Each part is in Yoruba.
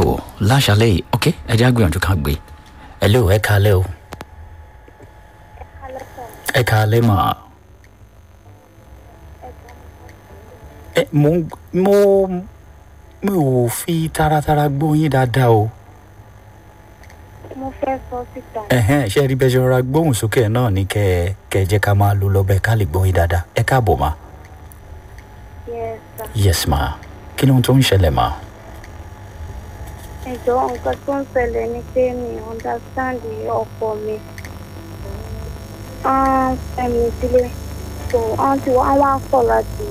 tó láṣálẹ́ yìí ok ẹ jẹ́ àgbìyànjú ká gbé ẹ lé o ẹ kálẹ́ o ẹ kálẹ́ mà ẹ mo mo mi ò fi taratara gbóyin dáadáa o mo fẹ́ sọ síta ẹ̀hẹ́n ṣe rí bẹ́ẹ̀ ṣe rọra gbóhùn sókè náà ní kẹ́ ẹ kẹ́ ẹ jẹ́ ká máa lo lọ́bẹ̀ ká lè gbóyin dáadáa ẹ káàbọ̀ mà yes sir. yes ma kí ló ń tó ń ṣẹlẹ̀ mà ẹjọ́ nǹkan tó ń ṣẹlẹ̀ ni pé mi understand ọkọ mi wọ́n fẹ́ mi sílé so wọ́n ti wọ́n wá kọ̀ láti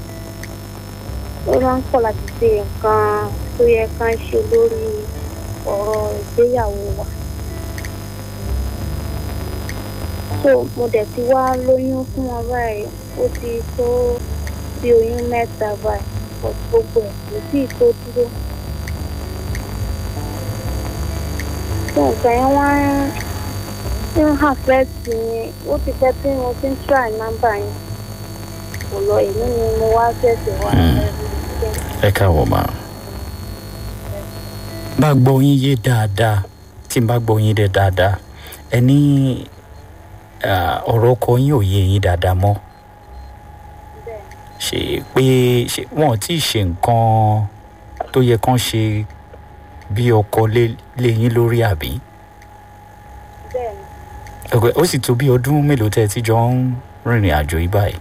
wọ́n kọ̀ láti ṣe nǹkan tó yẹ kán ṣe lórí ọ̀rọ̀ ìgbéyàwó wa so mo dẹ̀ ti wá lóyún fún wọn báyìí ó ti tó bí oyún mẹ́ta báyìí but gbogbo ẹ̀ kò tí ì tó dúró. so nǹkan yẹn wá ń ń àfẹ́ẹ̀tì mi ó ti pẹ́ tí mo ti ń try nọ́mbà yẹn kò lọ èmi ni mo wá ṣẹ̀ṣẹ̀ wá ẹ káàbọ̀ mà bá gbọ́ yín yé dáadáa tí n bá gbọ́ yín dé dáadáa ẹ ní ah, ọ̀rọ̀ ọkọ yín ò yé yín dáadáa mọ́ ṣe pé ṣe wọn ò tí ì ṣe nǹkan tó yẹ kán ṣe bí ọkọ lé lé yín lórí àbí bẹ́ẹ̀ ni ọ̀pẹ ó sì tó bí ọdún mélòó tẹ́ ẹ ti jọ ń rìnrìn àjò yìí báyìí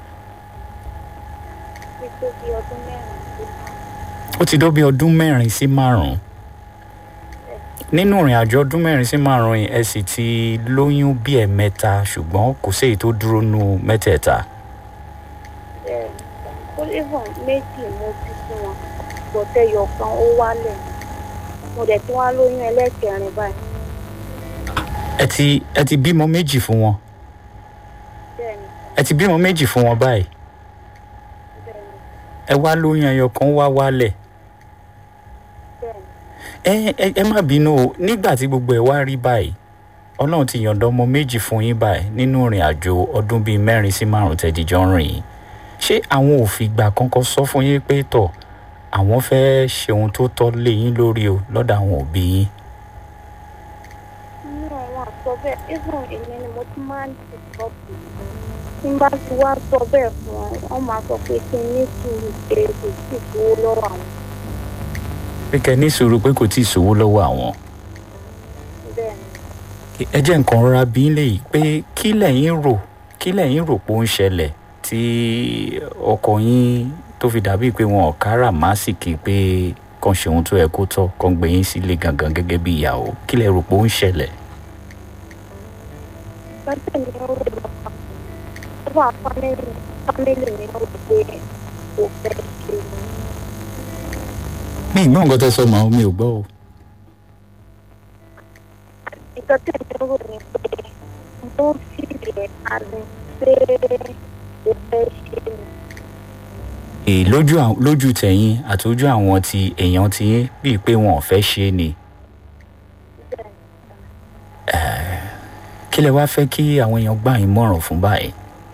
ti tó bí ọdún mẹ́rin sí ó ti dó bí ọdún mẹ́rin sí márùn-ún nínú ìrìn àjò ọdún mẹ́rin sí márùn-ún yìí ẹ sì ti lóyún bí ẹ̀mẹ́ta ṣùgbọ́n kò séyìí tó dúró nu mẹ́tẹ̀ẹ̀ta bẹ́ẹ̀ ni ó even méjì mo bí fún wọn gbọ̀tẹ́yọ̀ kan ó wálẹ̀ mo dẹ̀ tí wá lóyún ẹlẹ́kẹrin báyìí ẹ ti ẹ ti bímọ méjì fún wọn bẹ́ẹ̀ ni ẹ ti bímọ méjì fún wọn báyìí bẹ́ẹ̀ ni ẹ wá lóyún ẹyọ kan wá wálẹ̀ bẹ́ẹ̀ ni ẹ ẹ ẹ má bínú o nígbà tí gbogbo ẹ wá rí báyìí ọlọ́run ti yọ̀ǹda ọmọ méjì fún yín báyìí nínú ìrìn àjò ọdún bíi mẹ́rin sí márùn tẹ̀díjọ́ ń rìn yìí ṣé àwọn òfìgbà kankan sọ fún yín pé tọ̀ àwọn fẹ́ ṣe ohun tó tọ́ lé yín lórí o lọ́dọ̀ àwọn òbí yín inú àwọn àsọ bẹ́ẹ̀ even èmi ni mo tún máa ń dìsọ́pù tí n bá ti wá sọ bẹ́ẹ̀ fún wọn wọ́n máa sọ pé kí n ní sùúrù pé kò sí ìfowó lọ́wọ́ àwọn pé kẹ́ ní sùúrù pé kò tí ì sówó lọ́wọ́ àwọn bẹ́ẹ̀ ni ẹ jẹ́ nǹkan rọra bí lè yìí pé kí lẹ́yìn rò kí lẹ́yìn rò pé ó ń ṣẹlẹ̀ tí ọkọ yín tó fi dàbí pé wọn ò kára másìkì pé kàn ṣe ohun tó yẹ kó tọ́ kàn gbé yín sílé gangan gẹ́gẹ́ bí ìyàwó kí lẹ́ rò pé ó ń ṣẹlẹ̀. lọ́jọ́ mi ó rò lọ́kàn ó wà fámìlì fámìlì mi ó rò pé kò fẹ́ ṣe mi ì gbọ́ nǹkan tẹ́ sọ màá mi ò gbọ́ o. nǹkan tí mi rò ní pé mo ń fìlì ẹ̀ àmì pé kò fẹ́ ṣe ni èè lójú àwọn- lójú tẹ̀yìn àti ojú àwọn ti èèyàn ti yín bíi pé wọn ò fẹ́ ṣe é ni bẹ́ẹ̀ ni kí lẹ wá fẹ́ kí àwọn èèyàn gbà yín mọ̀ràn fún báyìí.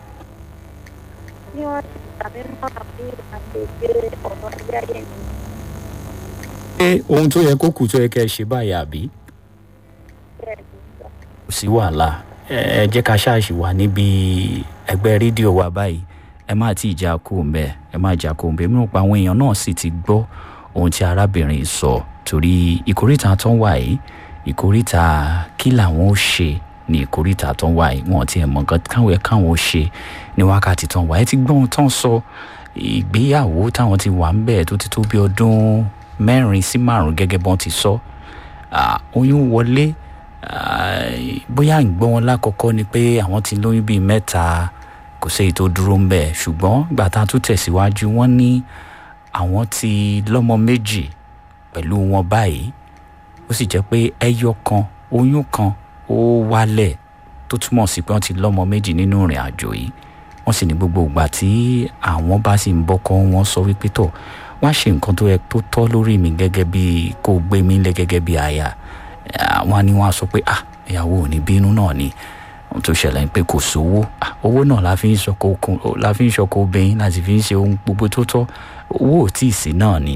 bí wọ́n ti tàbí mọ́ra bí àgbègbè ọ̀rọ̀ ilé ayé mi pé ohun tó yẹ kó kù tó yẹ kẹ́ ẹ ṣe báyìí àbí. bẹ́ẹ̀ ni sọ. kò sí wàhálà ẹ ẹ jẹ́ ká ṣáàṣì wà níbi ẹgbẹ́ rédíò wa báyìí ẹ má tí ì já kó ń bẹ ẹ má já kó ń bẹ mìíràn pa àwọn èèyàn náà sì ti gbọ́ ohun tí arábìnrin sọ torí ìkórìtà tó ń wà yìí ìkórìtà kí làwọn ó ṣe ní ìkórìtà tó ń wà yìí wọn ò tiẹ̀ mọ̀ nǹkan káwọn ẹ̀ káwọn ó ṣe ní wákàtí tó ń wà ẹ ti gbọ́ ohun tó ń sọ ìgbéyàwó táwọn ti wà ń bẹ̀ tó ti tó bí ọdún mẹ́rin sí márùn-ún gẹ́gẹ́ bọ́n ti sọ Ah, oyún wọlé Ah, bóyá ìgbọ́ wọn lákọ̀ọ́kọ́ ni pé àwọn ti lóyún bíi mẹ́ta kò séyìí tó dúró ń bẹ̀ ṣùgbọ́n ìgbà tá a tún tẹ̀síwájú wọ́n ní àwọn ti lọ́mọ méjì pẹ̀lú wọn báyìí ó sì jẹ́ pé ẹyọ kan oyún kan ó wálẹ̀ tó túmọ̀ sí pé wọ́n ti lọ́mọ méjì nínú ìrìn àjò yìí wọ́n sì ní gbogbo ìgbà tí àwọn bá sì ń bọ́kọ́ wọn sọ wípé tọ̀ wá ṣe nǹkan tó yẹ tó tọ́ lórí mi gẹ́gẹ́ bí kó gbé mi lé gẹ́gẹ́ bí aya àwọn ni wọn á sọ pé ah ìyàwó ò ní bínú náà ni ohun tó ṣẹlẹ̀ ń pé kò sówó Ah, owó náà la fi ń ṣọkọ okun la fi ń ṣọkọ obìnrin láti fi ń ṣe ohun gbogbo tó tọ́ owó ò tí ì sí náà ni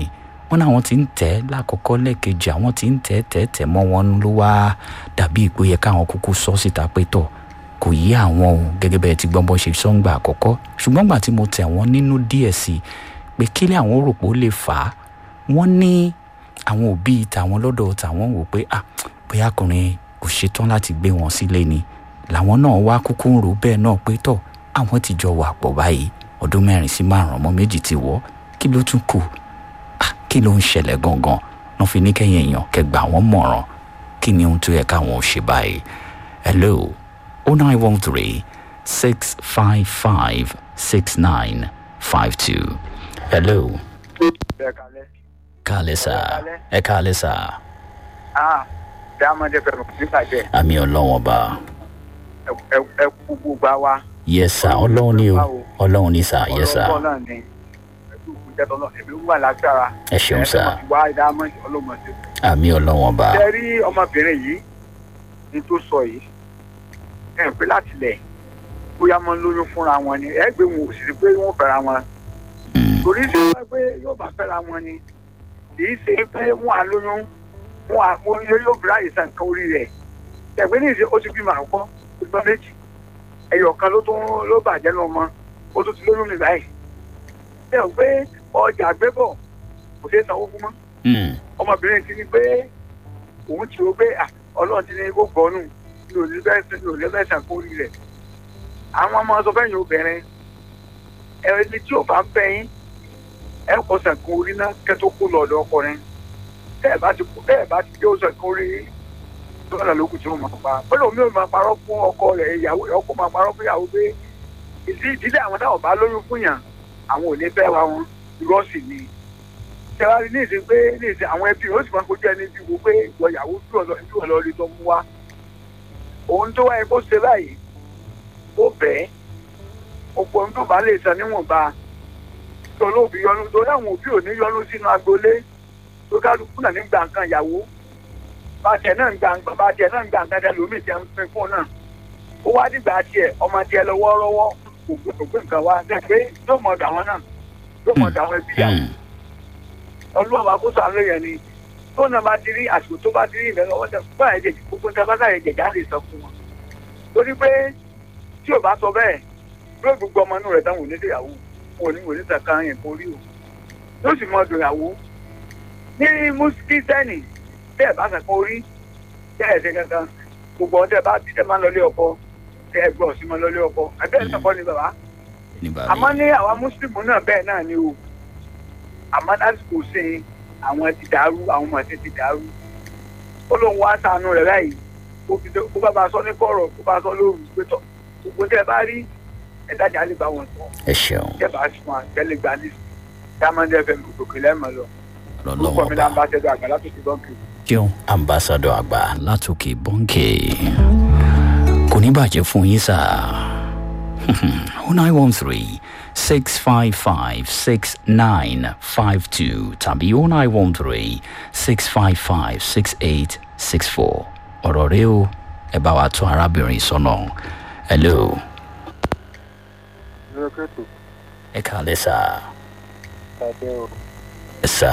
wọ́n náà wọ́n ti ń tẹ̀ lákọ̀ọ́kọ́ lẹ́ẹ̀kejì àwọn ti ń tẹ̀ tẹ̀ tẹ̀ mọ́ wọn ló wá dàbí ìpò yẹ káwọn kúkú sọ síta pé tọ̀ kò yí àwọn o gẹ́gẹ́ bẹ́ẹ̀ ti gbọ́n bọ́ ṣe sọ́ngbà àkọ́kọ́ ṣùgbọ́n gbà tí mo tẹ̀ wọ́n nínú díẹ̀ sí i pé kílẹ̀ àwọn rò pé ó lè fà á wọ́n ní àwọn òbí tàwọn lọ́dọ̀ tàwọn wò pé ah bóyá ọkùnrin kò ṣetán láti gbé wọn sílé ni làwọn náà wá kúkú ń rò bẹ́ẹ̀ náà pé tọ̀ àwọn ti jọ wà pọ̀ báyìí ọdún mẹ́rin sí márùn-ún ọmọ méjì ti wọ́ kí ló tún kù ah kí ló ń ṣẹlẹ̀ gangan náà fi ní kẹ́yìn èèyàn kẹgbà wọ́n mọ̀ràn kí ni ohun tó yẹ káwọn ò ṣe báyìí hello oh nine one three six five five six nine five two hello ẹ kalẹ. káàlẹ́ sà ẹ káàlẹ́ sà ah dáhàmọ́dé fẹ́ràn nígbàjẹ́ àmì ọlọ́wọ́n bá ẹ kú gbogbo wa. yes sà ọlọ́run ni o ọlọ́run ni sà yes sà ọlọ́run náà ni ẹ̀kú ìjẹ́tọ̀ náà èmi wà lágbára. ẹ ṣeun sà wá dáhàmọ́dé ọlọ́mọdé. àmì ọlọ́wọ́n bá ṣe rí ọmọbìnrin yìí ní tó sọ yìí ẹ pé láti lẹ̀ bóyá máa ń lóyún fúnra wọn ni ẹ gbé wọn ò sì rí pé wọ́n fẹ́ra wọn torí ṣe wá pé yóò bá fẹ́ra wọn ni kì í ṣe pé wọ́n á lóyún wọ́n á wọ́n yóò yóò bìrà ìsàn kan orí rẹ̀ ẹ̀gbẹ́ ní ìṣe ó ti bímọ àkọ́kọ́ ó ti bọ́ méjì ẹyọ kan ló tún ló bàjẹ́ lọ mọ́ ó tún ti lóyún mi báyìí ṣe ò pé ọjà gbébọ̀ kò ṣeé sanwó fún mọ́ ọmọbìnrin ti ní pé òun ti rò pé ọlọ́run ti ní kó gbọ́nù ní òní bẹ́ẹ̀ ní òní bẹ́ẹ̀ sàn kó rí rẹ̀ àwọn ọmọ sọ fẹ́yìn obìnrin ẹni tí ò bá ń fẹ́ yín ẹ kọ sẹ̀kún orí náà kẹ́tọ́ kó lọ ọ̀dọ̀ ọkùnrin bẹ́ẹ̀ bá ti bẹ́ẹ̀ bá ti dé ó sẹ̀kún orí lọ́nà lókùn tí ó máa pa pẹ̀lú omi ò máa parọ́ fún ọkọ rẹ̀ ìyàwó ọkọ máa parọ́ fún ìyàwó pé ìdí ìdílé àwọn táwọn bá lóyún fún yàn àwọn ò ní fẹ́ wa wọn irọ́ sì ni tẹ́wárí ní ìsìn pé ní ìsìn àwọn ẹbí ó sì máa kojú ẹni bí wo pé ìwọ ìyàwó bí ọ̀lọ́ rí tó mú wa òun tó wáyé kó ṣe báyìí ó bẹ́ẹ̀ ọ̀pọ̀ ohun tó bá lè san níwọ̀nba olóòbí yọnu torí àwọn òbí ò ní yọnu sínú agboolé tó kálukú náà ní gbà nǹkan ìyàwó bàtẹ náà ń gbà nǹkan bàtẹ náà ń gbà nǹkan tẹlómi tẹ ń pin fún náà ó wá dìgbà tiẹ̀ ọmọ tiẹ̀ lọ́wọ́ rọ́wọ́ ògbé nǹkan wá dẹ pé yóò mọ ọ̀dọ̀ àwọn náà yóò mọ ọ̀dọ̀ àwọn ẹbí yàwó ọlọ́wọ́ àkóso àlọ́ yẹn ni tó náà bá ti rí àsìkò tó bá ti rí ìbẹ̀rẹ̀ ọwọ́ tẹ fún àyẹ̀jẹ̀ gbogbo tẹ bá sáyẹ̀ jẹ̀já lè sọ fún wọn torí pé tí ò bá sọ bẹ́ẹ̀ yóò gbogbo ọmọ inú rẹ̀ dáhùn onídìyàwó wọn ò ní wòlé sàkà yẹn kó rí o yóò sì mọ ọdún ìyàwó ní mùsùlùmí tẹ́ ẹ̀ bá sàkà orí tẹ́ ẹ̀ ṣe kankan gbogbo ọ̀tẹ́ bá ti tẹ́ máa ń lọlé ọkọ tẹ́ ẹ gbọ́ sí máa ń lọlé ọkọ ẹgbẹ́ ẹ̀ sọ̀kọ́ ni bàbá àmọ́ ní àwa mùsùlùmí náà bẹ́ẹ̀ náà ni o àmọ́ lásìkò ṣe àwọn ti dàrú àwọn ọmọ ti dàrú ó lóun wá sànù rẹ̀ láyìí kó bá ba sọ ní kọ̀rọ̀ kó bá sọ lóru pé tọ́ gbogbo tẹ́ ẹ bá rí ẹ̀dájà lè bá wọn sọ. ẹ ṣeun. jẹba sùn àtẹlẹ gba ní diamond fm òkè lẹ́mọ̀ lọ. orúkọ mi ní ambassadọ àgbà látòkè bọ́ǹkì. jẹun ambassadọ àgbà látòkè bọ́ǹkì. kò ní bàjẹ́ fún yín sá. oh nine one three six five five six nine five two tàbí oh nine one three six five five six eight six four ọ̀rọ̀ rẹ o ẹ bá wa tún arábìnrin sọ́nà hello ẹ kàlẹ́ sá. ẹ sá.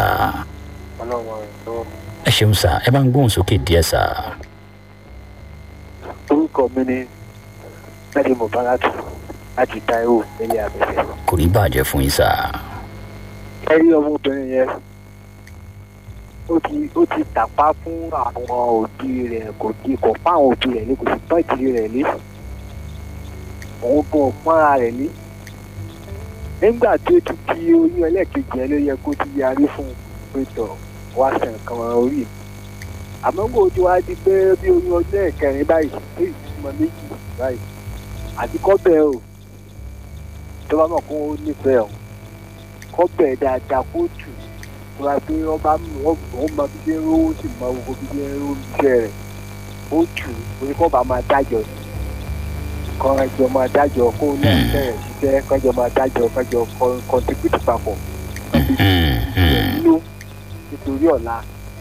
ẹ ṣeun sá ẹ bá ń gbóhùn sókè díẹ̀ sá. orúkọ mi ni mẹ́rin mubarak láti taiwo nílé abẹ́fẹ́. kò ní bàjẹ́ fún yín sá. ẹ rí ọmọbìnrin yẹn ó ti ó ti tàpá fún àwọn òbí rẹ̀ kò di kò fún àwọn òbí rẹ̀ ní kò sì pọ́n ìdílé rẹ̀ lé òun gan pọ́nra rẹ̀ lé nígbà tí ó ti di oyún ẹlẹ́ẹ̀kejì ẹ ló yẹ kó ti yarí fún un pé tọ̀ wá sàn kan orí mi àmọ́ kò tí wá di pé bí oyún ọdún ẹ̀kẹrin báyìí tó ìtumọ̀ méjì báyìí àti kọ́bẹ̀ o tó bá mọ̀ kó o nífẹ̀ẹ́ o kọ́bẹ̀ dáadáa kó tù tó bá pé wọ́n bá wọ́n mọ bí ṣe ń rówó sì mọ gbogbo bí ṣe ń rówó iṣẹ́ rẹ̀ ó tù orí kọ́ bá máa dájọ́ ni kan ẹjọ máa dájọ kó náà bẹ̀rẹ̀ ṣiṣẹ́ kọjọ máa dájọ kọjọ kọntribútì papọ̀ nínú nítorí ọ̀la.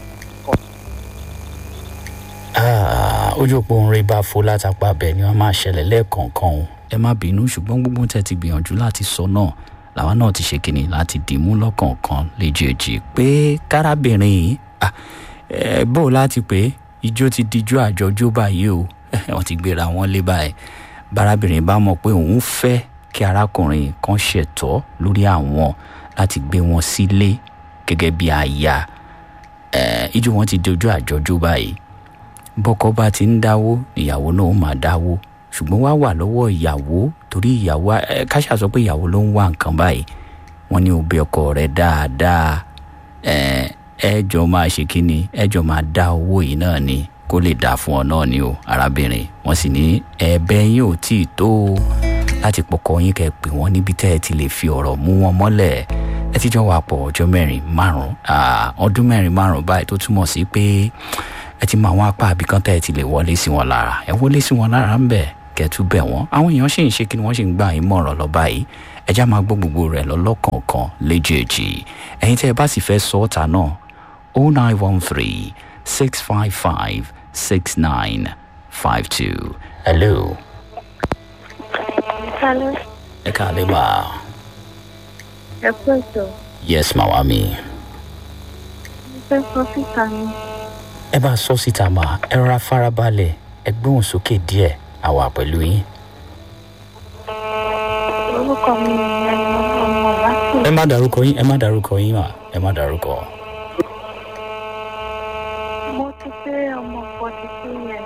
ojú òpó ń rí bá fo látàpá bẹ́ẹ̀ ni wọ́n máa ṣẹlẹ̀ lẹ́ẹ̀kọ̀ọ̀kan o ẹ má bínú ṣùgbọ́n gbogbo tẹ́ ti gbìyànjú láti sọ náà làwa náà ti ṣe kínní láti dìímú lọ́kọ̀ọ̀kan léjèèjì pé kárábìnrin yìí ah, eh, bó o láti pé ijó ti dijú àjọjó báyìí o wọ́n ti gbéra wọn lé báyìí bárábìnrin bá mọ̀ pé òun fẹ́ kí arákùnrin kan ṣẹ̀tọ́ lórí àwọn láti gbé wọn sílé gẹ́gẹ́ bí aya eh, ijó wọn ti dojú àjọjó báyìí bọ́kọ bá ti ń dáwó ìyàwó náà ó máa dáwó ṣùgbọ́n wá wà lọ́wọ́ ìyàwó torí ìyàwó ẹ káṣà sọ pé ìyàwó ló ń wá nǹkan báyìí wọ́n ní òbí ọkọ rẹ̀ dáadáa ẹ ẹ jọ máa ṣe kínni ẹ jọ máa dá owó yìí náà ni kó lè dáa fún ọ náà ni o arábìnrin wọ́n sì ní ẹ̀bẹ̀ yín ò tí ì tó o láti pọkọ yín kẹ́ pè wọ́n níbi tẹ́ ẹ ti lè fi ọ̀rọ̀ mú wọn mọ́lẹ̀ ẹ ti jọ wà pọ̀ ọjọ́ mẹ́rin márùn ọdún mẹ́rin márùn báyìí tó túmọ̀ sí pé ẹ ti mọ àwọn apá àbíkan tẹ́ ẹ ti lè wọlé sí wọn lára ẹ wọlé sí wọn lára ń bẹ̀ kẹtù bẹ̀ wọ́n àwọn èèyàn sì ń ṣe kí ni wọ́n sì ń gbà yín mọ̀ràn lọ báyìí ẹjá máa gbọ́ gbogbo rẹ̀ lọ́lọ́kọ̀ọ̀kan léjèèjì ẹ̀yin tẹ́ ẹ bá sì fẹ́ sọ ọ́ ta náà o nine one three six five five six nine five two hello Hello, ẹ káàlẹ́ mà ẹ kú ètò. yes màwá mi Mo fẹ́ sọ síta ni. ẹ bá sọ síta mà ẹ rọra farabalẹ̀ ẹ gbóhùn sókè díẹ̀ àwa pẹ̀lú yín. Orúkọ mi ni ẹni ọmọ láti. ẹ má dárúkọ yín ẹ má dárúkọ yín mà ẹ má dárúkọ. Mo ti pé ọmọ forty two years.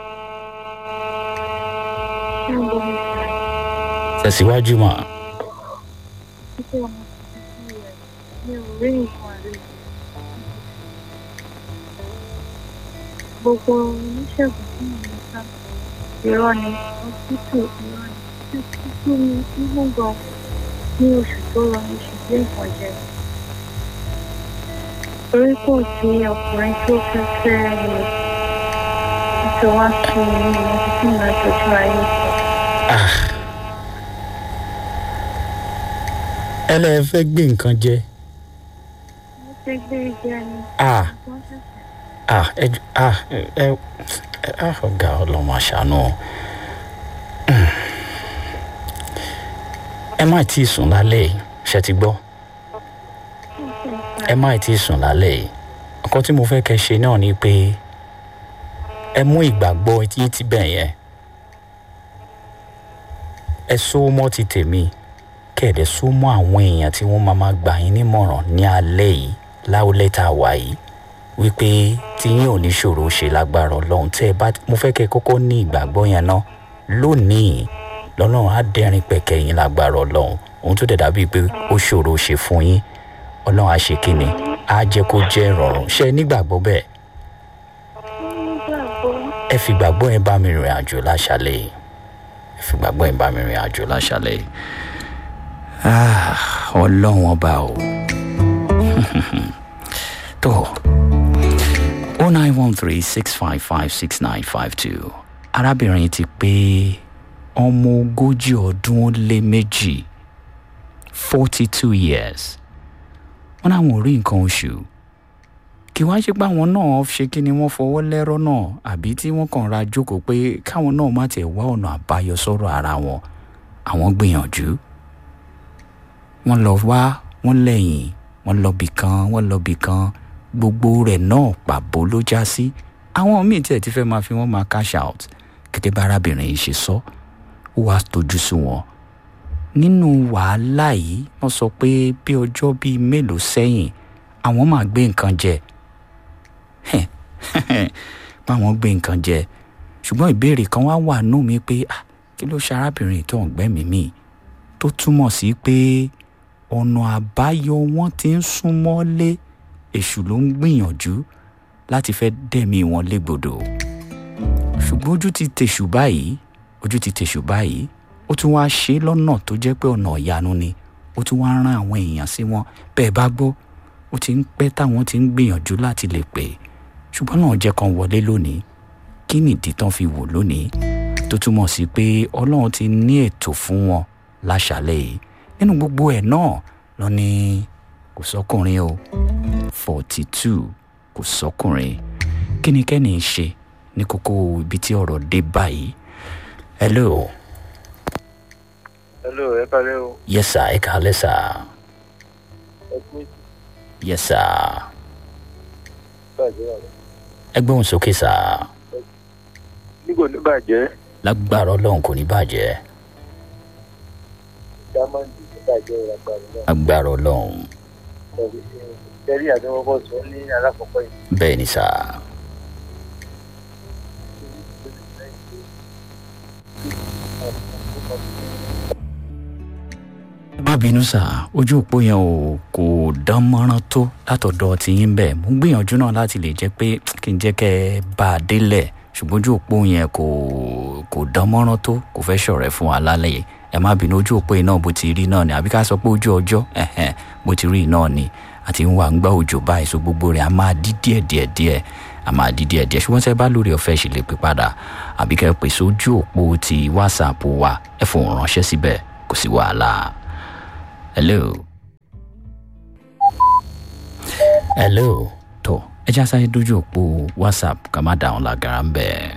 Ṣé ń bomi sá? tẹ̀síwájú mà. Mo ti pé ọmọ forty two years. Mi ò rí nǹkan rí. Gbogbo oníṣègùn tí mo ń sá. Irọ́ ni, hospital irọ́ ni. Títí mi nínú gan ní oṣù tó lọ ní oṣù tí nǹkan jẹ. Torí kò sí ọkùnrin tó fẹ́ fẹ́ mi. Nítorí wá sí mi ní ìlú tí mo máa tọ́jú ayé sọ. ẹ lẹ fẹ́ gbé nǹkan jẹ. Mo ti gbé jẹ ni. ah Wọ́n ṣẹ̀ṣẹ̀ ah ẹ ju- ah ẹ ẹ ẹ ah ọ̀gá ọlọ́mọ àṣàánú. ẹ má tí ì sùn lálẹ́ yìí ṣe ti gbọ́ ẹ má tí ì sùn lálẹ́ yìí nǹkan tí mo fẹ́ kẹ́ ṣe náà ni pé ẹ mú ìgbàgbọ́ tí ti bẹ̀ yẹn ẹ so mọ́ ti tèmi kẹ̀dẹ̀ so mọ́ àwọn èèyàn tí wọ́n máa máa gbà yín nímọ̀ràn ní alẹ́ yìí láwùlẹ̀ tá a wà yìí wípé tí yín ò ní ṣòro ṣe lágbára ọlọ́run tẹ́ ẹ bá mo fẹ́ kẹ́ ẹ kọ́kọ́ ní ìgbàgbọ́ yẹn náà lónìí lọ́lọ́run á dẹ́rìn pẹ̀kẹ́ yín lágbára ọlọ́run ohun tó dẹ̀ dàbíi pé ó ṣòro ṣe fún yín ọlọ́run á ṣe kíni á jẹ́ kó jẹ́ ìrọ̀rùn ṣé ẹ nígbàgbọ́ bẹ́ẹ̀ nígbàgbọ́. ẹ fi gbàgbọ́ yẹn bá mi rìn àjò láṣálẹ̀ yìí ẹ fi gbàgbọ́ yẹn bá mi rìn àjò láṣálẹ̀ yìí Ah, ọlọ́run ọba o tó o nine one three six five five six nine five two arábìnrin ti pé ọmọ ogójì ọdún ó lé méjì forty two years wọn náà wọn ò rí nǹkan oṣù kí wá ṣe pé àwọn náà ṣe kí ni wọ́n fọwọ́ lẹ́rọ́ náà àbí tí wọ́n kàn ra jókòó pé káwọn náà má tiẹ̀ wá ọ̀nà àbáyọ sọ̀rọ̀ ara wọn àwọn gbìyànjú wọ́n lọ wá wọ́n lẹ́yìn wọ́n lọ bì kan wọ́n lọ bì kan gbogbo rẹ̀ náà pàbó ló já sí àwọn míì tiẹ̀ ti fẹ́ máa fi wọ́n máa cash out gẹ́gẹ́ bá arábìnrin yìí ṣe sọ ó wàá tójú sí wọn nínú wàhálà yìí wọ́n sọ pé bí ọjọ́ bíi mélòó sẹ́yìn àwọn máa gbé nǹkan jẹ báwọn gbé nǹkan jẹ ṣùgbọ́n ìbéèrè kan wá wà nù mí pé ah, kí ló ṣe arábìnrin tó ń gbẹ́mìí mì tó túmọ̀ sí pé ọ̀nà àbáyọ wọn ti ń súnmọ́ lé èṣù ló ń gbìyànjú láti fẹ́ dẹ̀mí wọn légbodò ṣùgbọ́n ojú ti tèṣù báyìí ojú ti tèṣù báyìí ó tún wá ṣe é lọ́nà tó jẹ́ pé ọ̀nà ìyanu ni ó tún wá rán àwọn èèyàn sí wọn bẹ́ẹ̀ bá gbọ́ ó ti ń pẹ́ táwọn ti ń gbìyànjú láti lè pè é ṣùgbọ́n náà jẹ́ kan wọlé lónìí kí nìdí tán fi wò lónìí tó túmọ̀ sí pé ọlọ́run ti ní ètò fún wọn láṣálẹ̀ yìí nínú gbogbo ẹ̀ náà lọ ní kò sọkùnrin o forty two kò sọkùnrin kí ni kẹ́ni ń ṣe ní kókó ibi tí ọ̀rọ̀ dé báyìí hello hello ẹ kálẹ́ o yes sir ẹ kàálẹ̀ sir ẹ pé yes sir bàjẹ́ wà lọ. ẹ gbóhùn sókè sir nígbò ní bàjẹ́ lágbára ọlọ́run kò ní bàjẹ́ dámọ̀ndì ní bàjẹ́ ìràgbàrú náà lágbára ọlọ́run tẹ̀lé àdéhùn sọ ní alákọ̀ọ́kọ́ yìí. bẹ́ẹ̀ ni sir ẹ má bínú sá ojú òpó yẹn ò kò dán mọ́rán tó látọ̀dọ̀ tiyín bẹ́ẹ̀ mo ń gbìyànjú náà láti lè jẹ́ pé kí n jẹ́ kẹ́ ẹ bá a délẹ̀ ṣùgbọ́n ojú òpó yẹn kò kò dán mọ́rán tó kò fẹ́ ṣọ̀rẹ́ fún wa lálẹ́ yìí ẹ má bínú ojú òpó yìí náà bó ti rí náà ni àbí ká sọ pé ojú ọjọ́ ẹ̀hẹ̀n bó ti rí náà ni àti ń wà ń gbá òjò báyìí so gbogbo rẹ̀ a máa dí díẹ̀ díẹ̀ díẹ̀ a máa dí díẹ̀ díẹ̀ ṣùgbọ́n tẹ́ bá lórí ọ̀fẹ́ ṣì lè pè padà àbí kẹ́ ẹ pèsè ojú òpó ti whatsapp wa ẹ fòun ránṣẹ́ síbẹ̀ kò sí wàhálà hello hello tó ẹ já sáré dójú òpó whatsapp ká má dáhùn lágara ń bẹ̀.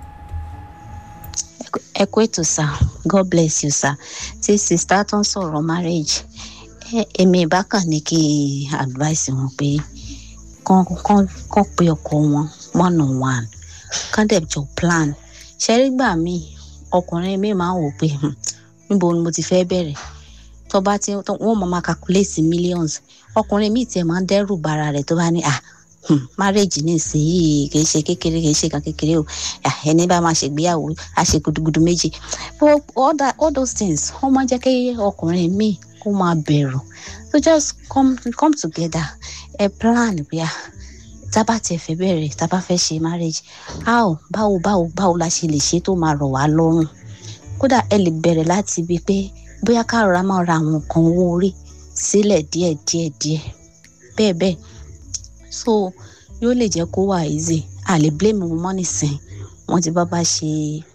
ẹ kú ètò sá god bless you sá tí sista tó ń sọ̀rọ̀ marriage ẹ èmi ìbákan ní kí advice wọn pé kán kán kán pe ọkọ wọn one on one kán dẹ̀ jọ plan ṣẹ́rí gbà mí ọkùnrin mi máa ń wò pé "Hmm, níbo ni mo ti fẹ́ bẹ̀rẹ̀ tó bá ti tó- wọ́n máa ma calculate millions ọkùnrin mi tiẹ̀ máa ń dẹ́rù bara rẹ̀ tó bá ní ah hmm, marriage ní ìsinyìí kì í ṣe kékeré kì í ṣe kan kékeré o Ah, ẹni bá máa ṣègbéyàwó á ṣe gudugudu méjì but all, that, all those things wọ́n máa ń jẹ́ kí ọkùnrin mi kó máa bẹ̀rù so just come come together ẹ plan bí a tábà tiẹ̀ fẹ́ bẹ̀rẹ̀ tábà fẹ́ ṣe marriage how báwo báwo báwo la ṣe lè ṣe tó máa rọ̀ wá lọ́rùn kódà ẹ lè bẹ̀rẹ̀ láti ibi pé bóyá ká rọra máa ra àwọn nǹkan owó orí sílẹ̀ díẹ̀ díẹ̀ díẹ̀ bẹ́ẹ̀ bẹ́ẹ̀ so yóò lè jẹ́ kó wà easy a lè blame wọn mọ́ nísìn wọ́n ti bá bá ṣe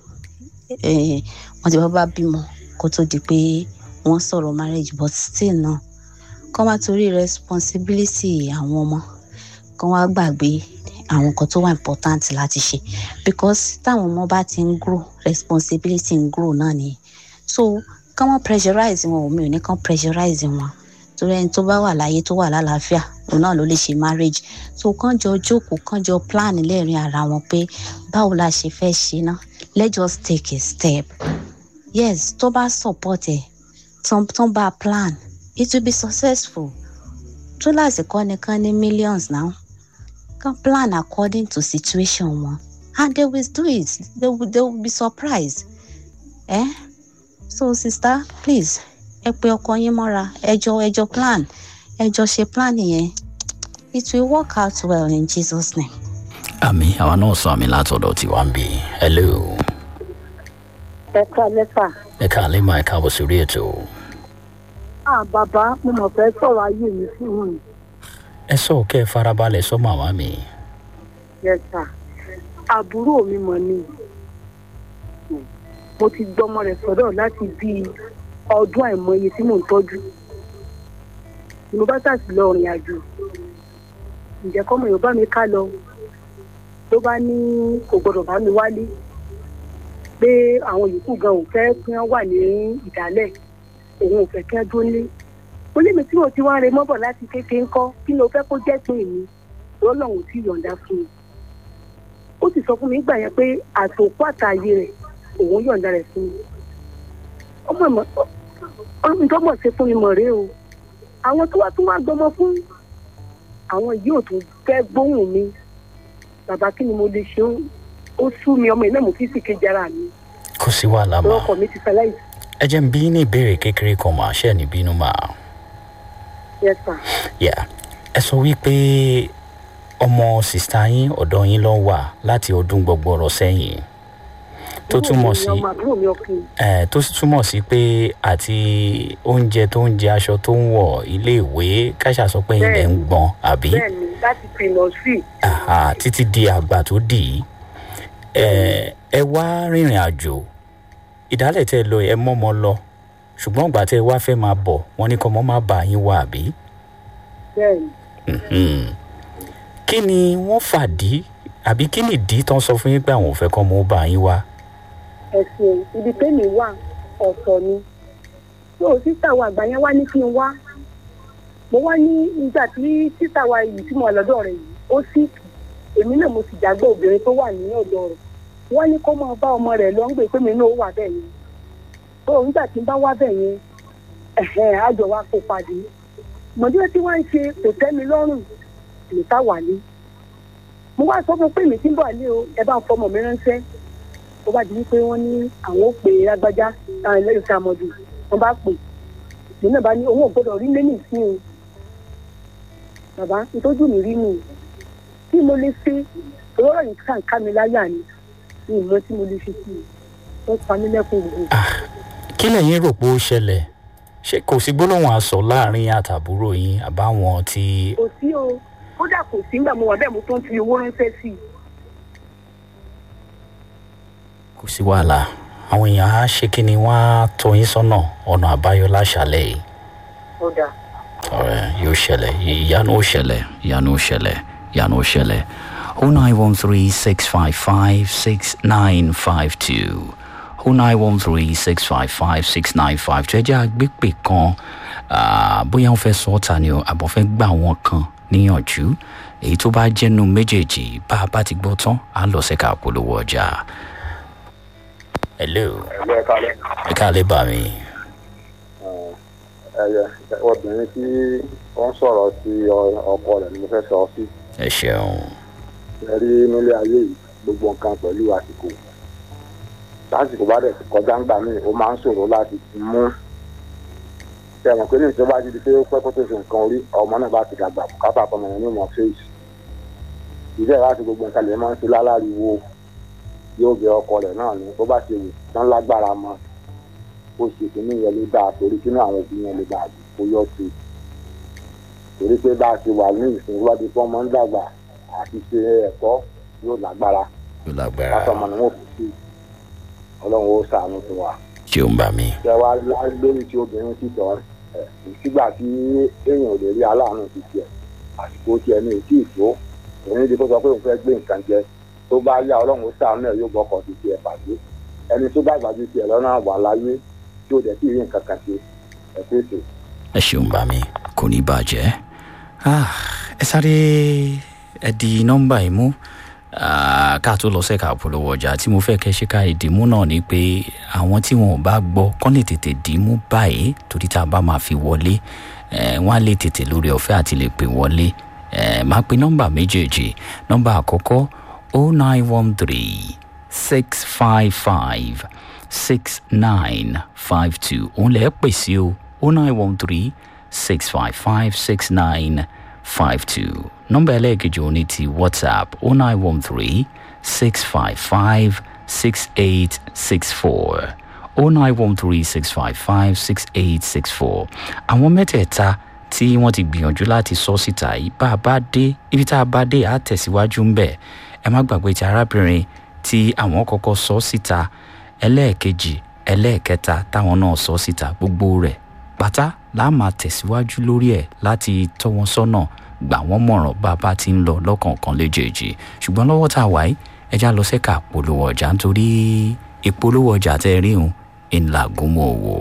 eh, wọ́n ti bá bá bímọ kó tó di pé wọ́n sọ̀rọ̀ marriage but still náà kọ́ wá torí responsibility àwọn ọmọ kọ́ wá gbàgbé àwọn nǹkan tó wà important láti ṣe because táwọn ọmọ bá ti ń grow responsibility ń grow náà nìyẹn so kọ́ wọ́n pressurize wọn omi ò ní kàn pressurize wọn torí ẹni tó bá wà láyé tó wà lálàáfíà òun náà ló lè ṣe marriage so kàn jọ jókòó kàn jọ plan lẹ́rìn ara wọn pé báwo la ṣe fẹ́ ṣe ná let's just take a step yes tó bá support ẹ tó tó bá plan it will be successful tó lásìkò nìkan ní millions now kan plan according to situation wọn and they will do it they will, they will be surprised eh? so sister please ẹ pe ọkọ yín mọ́ra ẹjọ ẹjọ plan ẹjọ ṣe plan yẹn it will work out well in jesus name. àmì àwa náà sọ àmì látọ̀dọ̀ tiwa ń bì hello ẹ ká lẹ́fà. ẹ káàlẹ́ máa ẹ káàbọ̀ sórí ètò ah bàbá mo mọ̀ fẹ́ sọ̀rọ̀ ayé mi fún un. ẹ sọ kẹ́ ẹ farabalẹ̀ sọ màmá mi yes sir àbúrò mi mọ̀ ni mo ti gbọ́mọ rẹ̀ sọ́dọ̀ láti bíi ọdún àìmọye tí mò ń tọ́jú ni mo bá sàtì lọ rìn àjò ǹjẹ́ kọ́mọ yorùbá mi ká lọ ló bá ní kò gbọdọ̀ bá mi wálé pé àwọn yòókù gan ò fẹ́ kí wọ́n wà ní ìdálẹ̀ òun ò fẹ́ kí wọ́n dún ní mo lé mi tí mo ti wá re mọ́bọ̀ láti kékeré ńkọ́ kí ló fẹ́ kó jẹ́ pé mi lọ́lọ́run ò tí ì yọ̀ǹda fún mi ó sì sọ fún mi nígbà yẹn pé àtòkù àtàyè rẹ̀ òun yọ̀ǹda rẹ̀ fún mi ọmọ ìmọ̀ nǹkan mọ̀ ṣe fún mi mọ̀ rèé o àwọn tó wá tún wá gbọmọ fún àwọn yìí ò tún fẹ́ gbóhùn mi bàbá kí ni mo lè ṣe ó ó sú mi ọmọ ìnáwó fífi kejì ara mi kò sí wàhálà mà ọkọ mi ti fẹ́ láì ẹ jẹ́ ń bí ní ìbéèrè kékeré kan mà ṣe ní bínú mà yes sir yà ẹ sọ wípé ọmọ sista yín ọ̀dọ̀ yín ló wà láti ọdún gbọgbọrọ sẹ́yìn tó túmọ̀ sí ọmọ àbúrò mi ọkùnrin ẹ tó sì túmọ̀ sí pé àti oúnjẹ tó ń jẹ aṣọ tó ń wọ̀ iléèwé káṣà sọ pé ilẹ̀ ń gbọ́n àbí bẹ́ẹ̀ ni láti pinnu sí Àhà, títí di àgbà tó dì í ẹ ẹ wá rìnrìn àjò ìdálẹ̀ tẹ́ ẹ lọ ẹ mọ́mọ́ lọ ṣùgbọ́n ìgbà tẹ́ ẹ wá fẹ́ máa bọ̀ wọ́n ní kọ́ mọ́ má bà yín wá àbí bẹ́ẹ̀ ni Mhm. kí ni wọ́n fàdí àbí kí ni ìdí tán sọ fún yín pé àwọn ò fẹ́ kọ́ mọ́ bà yín wá ẹ̀sìn ibi tẹ́mi wà ọ̀tọ̀ ni so sísà wa àgbà yẹn wá ní kí n wá mo wá ní nígbà tí sísà wa yìí tí mo wà lọ́dọ̀ rẹ̀ yìí ó sì èmi náà mo sì jágbé obìnrin tó wà ní ọ̀dọ̀ rẹ̀ wọ́n ní kó máa bá ọmọ rẹ̀ lọ ń gbé pé mi náà ó wà bẹ́ẹ̀ yẹn tó nígbà tí n bá wá bẹ́ẹ̀ yẹn ẹ̀hẹ́n àjọ wa kó padì mọ̀dé tí wọ́n ń ṣe kò tẹ́ mi lọ́rùn nìta wà ní mo wá sọ fún pé mi ti ń bọ̀ ní o ẹ bá ń fọmọ mi ránṣẹ́ ó bá di wípé wọ́n ní àwọn ò pè é lágbájá táwọn ẹlẹ́yìn tá a mọ̀ jù wọ́n bá pè èmi náà bá ní owó gbọ́dọ̀ rí lẹ́yìn sí o bàbá ìtọ́jú mi rí mi tí mo lè ṣe lọ́rọ̀ yìí kàn ká mi láyà ni ní ìmọ̀ tí mo lè ṣe sí i wọ́n pa mí lẹ́kùn gbogbo. kí lẹ́yìn rò pé ó ṣẹlẹ̀ ṣé kò sí gbólóhùn aṣọ láàrin àtàbúrò yín àbáwọn tí kò sí o kódà kò sí nígbà mo wà bẹ́ẹ̀ mo tó ń fi owó ránṣẹ́ sí i. kò sí wàhálà àwọn èèyàn á ṣe kí ni wọ́n á tọ́ yín sọ́nà ọ̀nà àbáyọ láṣàlẹ̀ yìí ó dáa. ọ̀rẹ́ yóò ṣẹlẹ̀ ìyanu ó ṣẹlẹ̀ ìyanu ó ṣẹlẹ̀ ìyanu ó ṣẹlẹ̀ o nine one three six five five six nine five two o nine one three six five five six nine five two ẹ jẹ́ àgbépè kan ah, bóyá wọ́n fẹ́ sọ ọ́ ta ni o àbọ̀ fẹ́ gbà wọ́n kan níyànjú èyí tó bá jẹ́nu méjèèjì bá a bá ti gbọ́ tán á lọ sẹ́ka polówó ọjà. hello ẹgbẹ́ kalẹ̀ ẹ káàlẹ́ bá mi. ẹyẹ obìnrin tí wọ́n sọ̀rọ̀ sí ọ- ọkọ rẹ̀ ni mo fẹ́ sọ sí ẹ ṣeun ẹ rí nílé ayé yìí gbogbo nǹkan pẹ̀lú àsìkò lásìkò bá dẹ̀ ti kọjá ńgbà míì ó máa ń ṣòro láti mú tẹ̀wọ̀n pé ní ìjọba ti di pé ó pẹ́ kó tó fi nǹkan orí ọmọ náà bá ti dàgbà bùkátà ọmọ yẹn ní ìmọ̀ fèsì ìbẹ̀rẹ̀ láti gbogbo nǹkan lè máa ń ṣe láláriwo yóò bẹ ọkọ rẹ̀ náà ní bó bá ṣe wù tán lágbára mọ́ ó ṣe kínní yẹn ló dáa torí kínní àwọn òbí yẹn lè dáa kó yọ sí i torí pé bá a ti wà ní ìsìn ìwádìí fún ọmọ ń dàgbà àti ṣe ẹ̀kọ́ yóò lágbára yóò lágbára látọmọ ni wọn kò sí ọlọ́run ó ṣàánú fún wa ṣeun bá mi. ṣé wàá lórí tí obìnrin ti tọ́ ẹ̀ sígbà tí èèyàn ò lè rí aláàánú ti tiẹ̀ àsìkò tiẹ̀ ní ètí ìfó òun ní kó sọ pé òun fẹ́ gbé nǹkan jẹ tó bá yá ọlọ́run ó ṣàánú ẹ̀ yóò bọ́kọ̀ ti tiẹ̀ pàdé ẹni tó bá gbàgbé tiẹ̀ lọ́nà wà láyé tí ò dẹ̀ sí rí nǹkan kan ṣe ẹ̀ pèsè. ẹ ṣeun bá mi kò ní bàjẹ́ Ah, ẹ sáré ẹ di nọ́mbà yìí mú Ah, ká tó lọ sẹ́ka polówó ọjà tí mo fẹ́ kẹ́ ṣe ká ìdìmú náà ni pé àwọn tí wọn ò bá gbọ́ kọ́ lè tètè dìímú báyìí torí tá a bá máa fi wọlé eh, wọ́n á lè tètè lórí ọ̀fẹ́ àti lè pè wọlé Eh, máa pe nọ́mbà méjèèjì nọ́mbà àkọ́kọ́ o nine one three six five five six nine five two òun lè pè sí o o nine one three six five five six nine five two nọ́mbà ẹlẹ́ẹ̀kejì òun ní ti whatsapp o nine one three six five five six eight six four o nine one three six five five six eight six four àwọn mẹ́tẹ̀ẹ̀ta tí wọ́n ti gbìyànjú láti sọ síta yìí bá a bá dé ibi tá a bá dé á tẹ̀síwájú ń bẹ̀ ẹ má gbàgbé ti arábìnrin tí àwọn kọ́kọ́ sọ síta ẹlẹ́ẹ̀kejì ẹlẹ́ẹ̀kẹta táwọn náà sọ síta gbogbo rẹ̀ pátá la máa tẹ̀síwájú lórí ẹ̀ láti tọ́ wọn sọ́nà gbà wọ́n mọ̀ràn bá a bá ti ń lọ lọ́kọ̀ọ̀kan léjèèjì ṣùgbọ́n lọ́wọ́ tá a wáyé ẹja lọ sẹ́ka polówó ọjà nítorí ìpolówó ọjà tẹ́ ẹ rí òun ńlá gúnmọ̀ wò.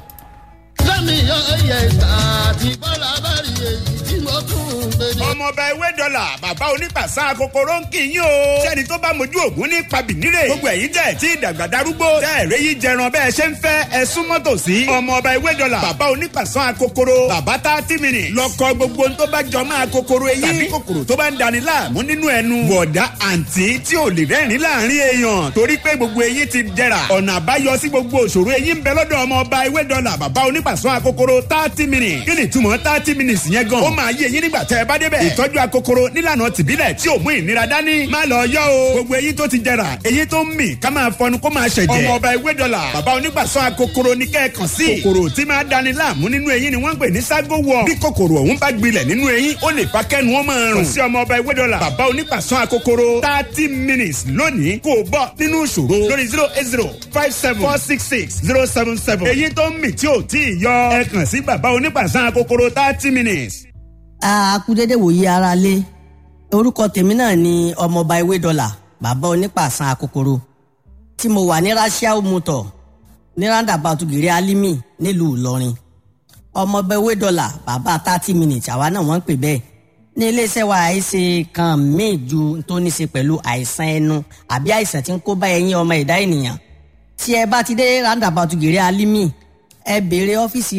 lẹ́mi yọ ẹyẹ ìta àti bọ́lá bá rí èyí tí mo tún ń gbé ní. ọmọọba ewé dọ́là bàbá onípàṣà kòkòrò ń kì í yín o. sẹ́ni tó bá mojú ògún ní pabìnírè. gbogbo ẹ̀yin tẹ̀ tí ìdàgbà darúgbó. tẹ́ ẹ̀rẹ́ yìí jẹran bẹ́ẹ̀ ṣe ń fẹ́ ẹ súnmọ́ tòsí. ọmọọba ewé dọ́là bàbá onípàṣà kòkòrò. bàbá tá a ti mìíràn. lọkọ gbogbo tó bá jọ máa kòkòrò eyín. tàbí kòkòrò tó bá ń dani láàmú nínú ẹnu. bọ̀dá àǹtí tí ò lè rẹ́rìn láàrin èèyàn. torí pé gbogbo eyín ti jẹrà. ọ̀nà àbáyọ sí gbogbo òṣòro eyín ń bẹ lọ́dọ̀ ọmọọba ewé dọ́là bàbá onípàṣọ akokoro thirty minutes. kí ni ìtumọ̀ thirty minutes yẹn gan. ó máa yé eyín nígbà tẹ́ ẹ bá débẹ̀. ìtọ́jú akokoro nílànà tìbílẹ̀ tí ò mú ìnira dání. má lọ yọ o. gbogbo eyín tó ti jẹrà eyín tó ń mì ká máa fọnu kó máa ṣẹ̀jẹ̀. ọmọọba ewé dọ́là bàbá onípàṣọ akokoro ní kẹ́ẹ̀kan sí. kòkòrò tí máa dani láàmú nínú eyín ni wọ́n ń pè ní ságo wọ̀. bí kòkòrò ọ̀hún bá gbilẹ̀ nínú eyín ó lè fa kẹ́nu ó máa rùn. kò sí ọmọọba ewé dọ́là bàbá onípàṣọ akokoro thirty minutes lónìí kò bọ́ nínú ìṣòro lórí zero eight zero five seven four six six zero seven seven. èyí tó ń mì tí ò tí ì yọ ẹ kàn sí bàbá onípàṣán kòkòrò thirty minutes. a kú dédé wòye ara lé orúkọ tèmi náà ni ọmọọba ewé dọlà bàbá onípàṣán akokoro tí mo wà ní rasiao motor ní roundabout gèrè alimi nílùú ìlọrin ọmọọba ewé dọ́là bàbá thirty minutes àwa náà wọ́n ń pè bẹ́ẹ̀ ní iléeṣẹ́ wa àìsè kan míì ju tó ní ṣe pẹ̀lú àìsàn ẹnu àbí àìsàn tí ń kó bá ẹyin ọmọ ẹ̀dá ènìyàn tí ẹ bá ti dé roundabout gèrè alimi ẹ béèrè ọ́fíìsì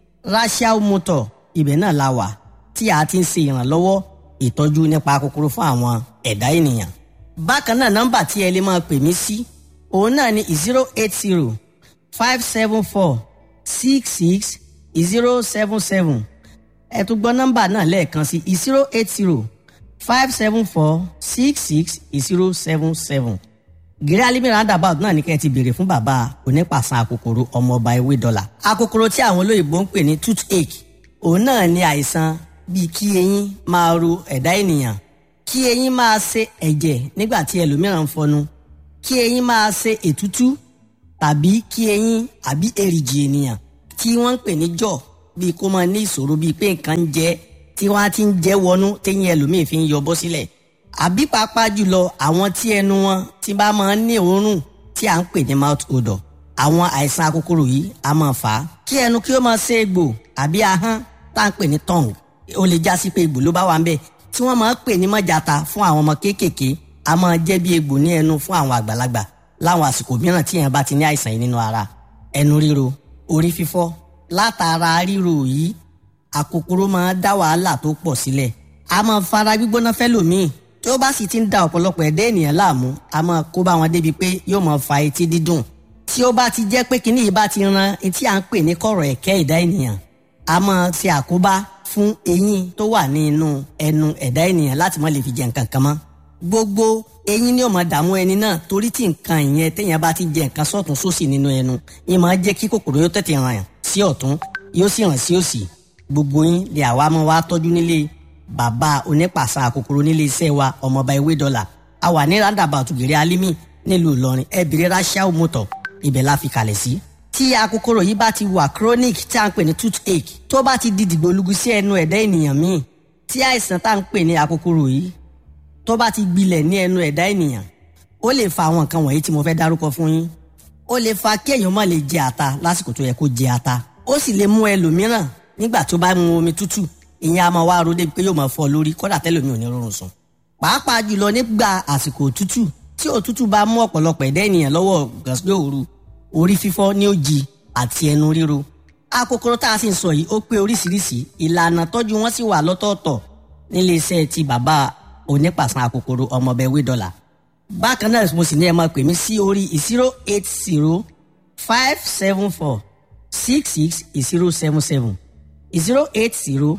rachel motor ibẹ̀ náà la wà tí a ti ń ṣe ìrànlọ́wọ́ ìtọ́jú nípa kòkòrò fún àwọn ẹ̀dá ènìyàn. bákan náà nọ́mbà tí ẹ lè máa pè mí sí òun náà ni zero eight zero five seven four six six zero seven seven ẹ tún gbọ́ nọ́mbà náà lẹ́ẹ̀kan sí zero eight zero five seven four six six zero seven seven gírí alimi roundabout náà ní kẹ́ ẹ ti béèrè fún bàbá onípàṣán akòkòrò ọmọọba ewé dọ́là akòkòrò tí àwọn olóyìnbó ń pè ní toothache òun náà ní àìsàn bíi kí eyín máa ro ẹ̀dá ènìyàn kí eyín máa ṣe ẹ̀jẹ̀ nígbà tí ẹlòmíràn ń fọnu kí eyín máa ṣe ètútú tàbí kí eyín àbí èrìgì ènìyàn tí wọ́n ń pè ní jọ̀ bíi kó máa ní ìṣòro bíi pé nǹkan ń jẹ tí wọ́n á ti ń jẹ́ wọnú téyín ẹlòmíì fi ń yọ bọ́ sílẹ̀ àbí pàápàá jùlọ àwọn tí ẹnu wọn ti bá máa ń ní òórùn tí à ń pè ní mouth odor àwọn àìsàn akókòrò yìí a máa fà á kí ẹnu kí ó máa ṣe egbò àbí ahọ́n tá à ń pè ní tongue ó lè já sí pé egbò ló bá wà ń bẹ̀ tí wọ́n máa ń pè ní mọ́jàta fún àwọn ọmọ kéékèèké a máa jẹ́ bí egbò ní ẹnu fún àwọn àgbàlagbà láwọn àsìkò mìíràn tí èèyàn bá ti ní àìsàn yìí nínú ara ẹnu ríro orí fífọ́ látara ríro yìí àkókòrò máa dá wàhálà tó pọ̀ sílẹ̀ a máa fara gbígbóná fẹ́lòmíì tí ó bá sì ti ń da ọ̀pọ̀lọpọ̀ ẹ̀dá ènìyàn láàmú a máa kó bá wọn débi pé yóò máa fa etí dídùn tí ó bá ti jẹ́ pé kinní yìí bá ti ran etí à ń pè ní kọ̀rọ̀ ẹ̀kẹ́ ẹ̀dá ènìyàn a máa ṣe àkóbá fún eyín tó wà ní inú ẹnu ẹ̀dá ènìyàn láti má lè fi jẹ nǹkan kan mọ́ gbogbo eyín ni ó máa dààmú ẹni náà torí tí nǹkan ìyẹn téèyàn bá ti jẹ nǹkan sọ́tún sósì nínú ẹnu yìí máa jẹ́ kí kòkòrò yóò tètè ràn sí ọ̀tún yóò sì ràn sí òsì gbogbo yín lè àwa máa wá tọ́jú nílé bàbá onípàṣà kòkòrò nílé iṣẹ́ wa ọmọọba ewé dọ́là a wà ní roundabout gèrè alimi nílùú ìlọrin ẹbìrì rachel motor ibẹ̀ la fi kalẹ̀ sí. tí akókòrò yìí bá ti wà chronic tí a ń pè ní toothache tó bá ti di dìgbòlugu sí ẹnu ẹ̀dá ènìyàn míì tí àìsàn tá à ń pè ní akókòrò yìí tó bá ti gbilẹ̀ ní ẹnu ẹ̀dá ènìyàn ó lè fa àwọn nǹkan wọ̀nyí tí mo fẹ́ dárúkọ fún yín ó lè fa kí èèyàn má lè jẹ ata lásìkò tó yẹ kó jẹ ata ó sì lè mú ẹlòmíràn nígbà tó bá mu omi tútù ìyẹn a máa wá ro débi pé yóò máa fọ lórí kódà tẹ́lòmíì ò ní rọrùn sùn pàápàá jùlọ nígbà àsìkò òtútù tí òtútù bá mú ọ̀pọ̀lọpọ̀ ẹ̀dá ènìyàn lọ́wọ́ gàsílẹ̀ òru orí fífọ́ ní òjì àti ẹnu ríro akókòrò tá a sì ń sọ yìí ó pé oríṣiríṣi ìlànà tọ́jú wọn sì wà lọ́tọ̀ọ̀tọ̀ nílé iṣẹ́ ti bàbá onípàṣán akókòrò ọmọọbẹ wédọ́là bákan náà mo sì ní ẹ máa pè mí sí orí zero eight zero five seven four six six zero seven seven zero eight zero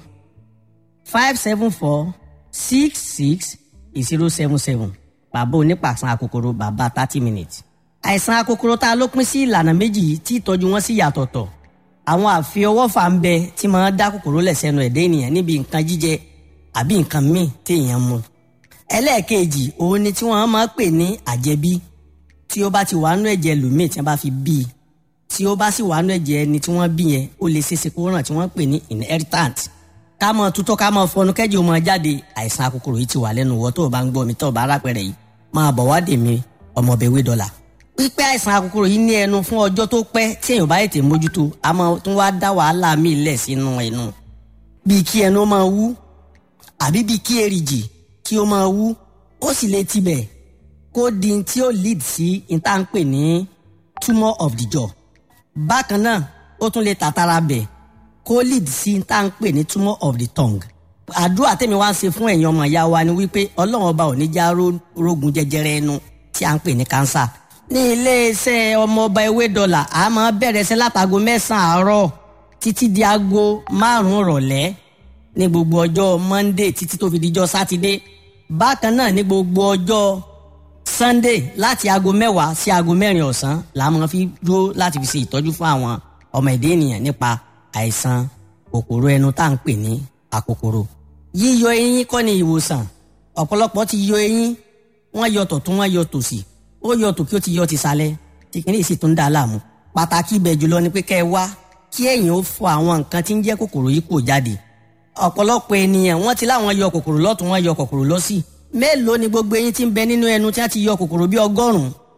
five seven four six six zero seven seven bàbá onípàṣán akókòrò bàbá thirty minutes àìsàn akókòrò tá a ló pín sí ìlànà méjì yìí tí ìtọ́jú wọn sì yàtọ̀tọ̀ àwọn àfiọwọ́fà ń bẹ tí máa dá kòkòrò lẹ̀ sẹ́nu ẹ̀dá ènìyàn níbi nǹkan jíjẹ àbí nǹkan míì téèyàn mu ẹlẹ́ẹ̀kejì òun ni tí wọ́n máa pè ní àjẹbí tí ó bá ti wà nú ẹ̀jẹ̀ lòmíì tí wọ́n bá fi bí i tí ó bá sì wà nú ẹ̀jẹ̀ ẹni tí wọ́n bí yẹn ó lè ṣeéṣe kó ràn tí wọ́n pè ní inheritant ká mọ tutọ́ ká mọ fọnú kẹ́jì ó máa jáde àìsàn akókòrò yìí ti wà lẹ́nu wọ́ tó o bá ń gbọ́ mi tó o bá rápẹ̀rẹ̀ yìí máa bọ̀ wá dè mí ọmọbẹ̀wé dọ́là pípẹ́ àìsàn akókòrò yìí ní ẹnu fún ọjọ́ tó pẹ́ tí èèyàn bá ètè mójútó a máa tún wá dá wàhálà míì lẹ̀ sínú ẹnu bíi kí ẹnu máa wú àbí bíi kí èrìgì kí ó máa wú ó sì lè tibẹ̀ kó di tí ó lead sí ìta ń pè ní tumour of the jaw bákan náà ó tún lè tàtàrà bẹ̀ kó lead sí ìta ń pè ní tumour of the tongue àdúrà tèmi wá ń ṣe fún ẹ̀yin ọmọ ìyá wa ni wípé ọlọ́run ọba ò ní já rógun jẹjẹrẹ ẹnu tí à ń pè ní cancer ní iléeṣẹ́ ọmọọba ewé dọ́là a máa bẹ̀rẹ̀ ṣẹ́ látago mẹ́sàn-án àárọ̀ títí di aago márùn-ún rọ̀lẹ́ ní gbogbo ọjọ́ monday títí tó fi dijọ́ sátidé bákan náà ní gbogbo ọjọ́ sunday láti aago mẹ́wàá sí aago mẹ́rin ọ̀sán la máa fi dúró láti fi ṣe ìtọ́jú fún àwọn ọmọ ẹ̀dá ènìyàn nípa àìsàn kòkòrò ẹnu tá à ń pè ní àkòkòrò yíyọ eyín kọ́ ni ìwòsàn ọ̀pọ̀lọpọ̀ ti yọ eyín wọ́n yọ tọ̀tún wọ́n yọ tòsì ó yọ tòkí ó ti yọ tìsàlẹ̀ tí kìíní sì tún dá a láàmú pàtàkì ibẹ̀ jùlọ ni pé kẹ́ ẹ wá kí ẹ̀yin ó fọ àwọn nǹkan tí ń jẹ́ kòkòrò yìí kò jáde ọ̀pọ̀lọpọ̀ ènìyàn wọ́n ti láwọn yọ kòkòrò lọ́tún wọ́n yọ kòkòrò lọ́sì mélòó ni gbogbo eyín tí ń bẹ nínú ẹnu tí wọ́n ti yọ kòkòrò bí ọgọ́rùn-ún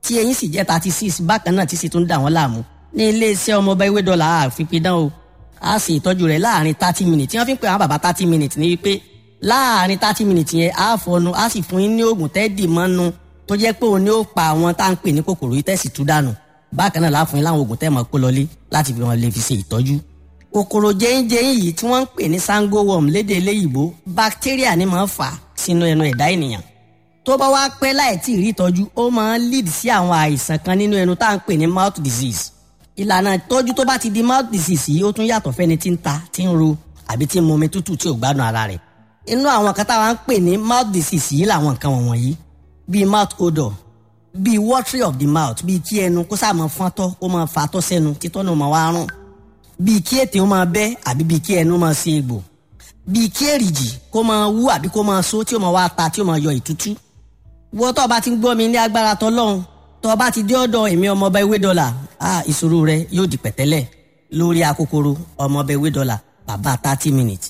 tí eyín sì jẹ́ thirty six bákan náà tí sì tún dà wọ́n láàmú ní iléeṣẹ́ ọmọọba ewé dọ́là àfipidán o a sì ìtọ́jú rẹ̀ láàrin thirty minutes tí wọ́n fi ń pè àwọn bàbá thirty minutes ní wípé láàrin thirty minutes yẹn a fọnu a sì fún yín ní oògùn tẹ́ẹ̀dì mọ́nu tó jẹ́ pé òun ni ó pa àwọn tá à ń pè ní kòkòrò yìí tẹ̀sí tú dànù bákan náà láàfin láwọn oògùn tẹ́ẹ̀ mọ́ kó lọlé láti fi wọn lè fi ṣe ìtọ́jú kòkòrò jẹ́yìnjẹ́yìn yìí tí wọ́n ń pè ní sango worm lédè eléyìíbó bacteria ni máa ń fà sínú ẹnu ẹ̀dá ènìyàn tó bá wá pẹ́ láì tí ì rí ìtọ́jú ó máa ń lead sí àwọn àìsàn kan nínú ẹnu tá à ń pè ní mouth disease ìlànà ìtọ́jú tó bá ti di mouth disease yìí ó tún yàtọ̀ fẹ́ni tí ń ta tí ń ro àbí tí ń mumi tútù tí ò gbádùn ara rẹ̀ inú àwọn kan táwa ń pè ní mouth disease yìí làwọn nǹkan wọ̀nyí bíi mouth odor bíi watery of the mouth bíi kí ẹnu kó sáà máa fọ́ntọ́ kó máa fatọ́ sẹ́nu títọ́ náà máa wá rùn bíi kí ètè ó máa bẹ́ àbí bíi kí ẹnu máa ṣe egbò bíi kí èrìjì kó máa wú àbí kó máa so tí ó máa wá ta tí ó máa yọ ìtútú wọ́n tó o bá ti ń gbọ́ mi ní agbára tọ́lọ́run tó o bá ti dé ọ̀dọ̀ èmi ọmọọba ewé dọ́là ah ìṣòro rẹ yóò di pẹ̀tẹ́lẹ̀ lórí akókòrò ọmọọba ewé dọ́là bàbá thirty minutes